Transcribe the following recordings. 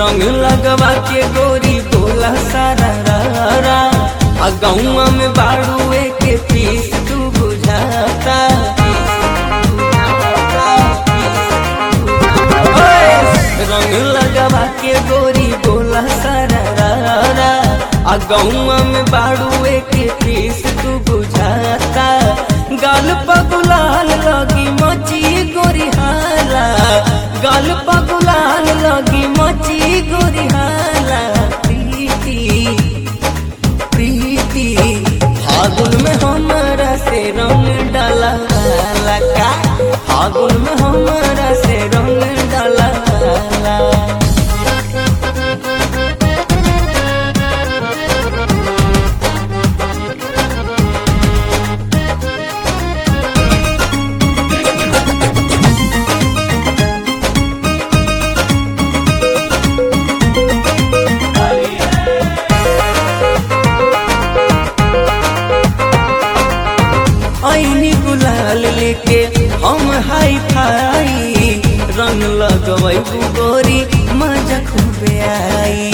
रंग लगवा के गोरी बोला सारा रा आ गौआ में बाड़ू के पीस तू बुझाता ओए, रंग लगवा के गोरी बोला सारा रा आ गौआ में बाड़ू के पीस तू बुझाता गाल पगुलाल लगी मची गोरी हाला गाल पगुलाल लगी मची गोरी हाला प्रीति प्रीति फागुन में हमारा से रंग डाला वाला का फागुन में हमारा से रंग डाला वाला ऐनी गुलाल लेके हम हाई फाई रंग लगवै गोरी मजा खूबे आई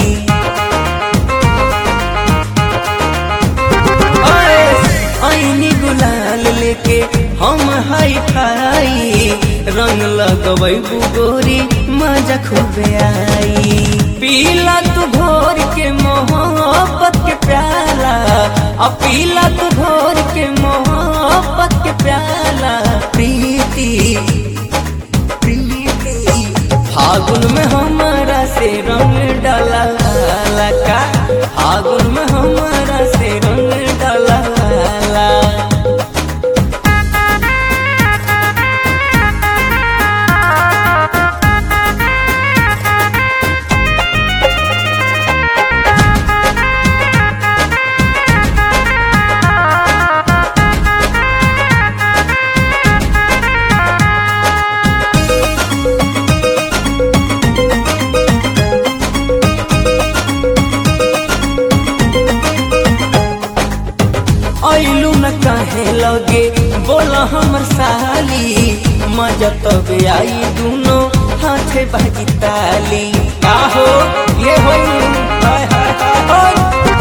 ओए, ऐनी गुलाल लेके हम हाई फाई रंग लगवै गोरी मजा खूबे आई पीला तू भोर के मोहब्बत के प्याला आ पीला तू भोर के मोहब्बत के प्याला प्रीति प्रीति फागुन में हमारा से रंग डाला वाला का फागुन में हमारा से रंग डाला वाला ऐलू न कहे लगे बोला हमर साली मजा तब आई दूनो हाथे बाजी ताली आहो ये हो हाय हाय हाय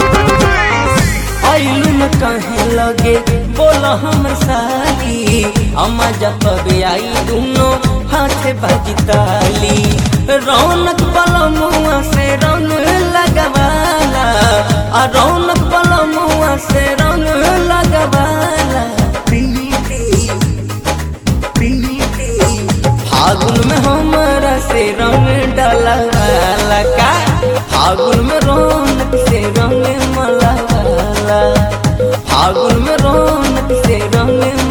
ऐलू न कहे लगे बोला हमर साली मजा तब आई दूनो हाथे बाजी ताली रौनक बलमुआ से रंग लगवाला आ रौनक बलमुआ से रंग लगवाला प्रीति प्रीति फागुन में हमारा से रंग डाला वाला का फागुन में रौनक से रंग मला वाला फागुन में रौनक से रंग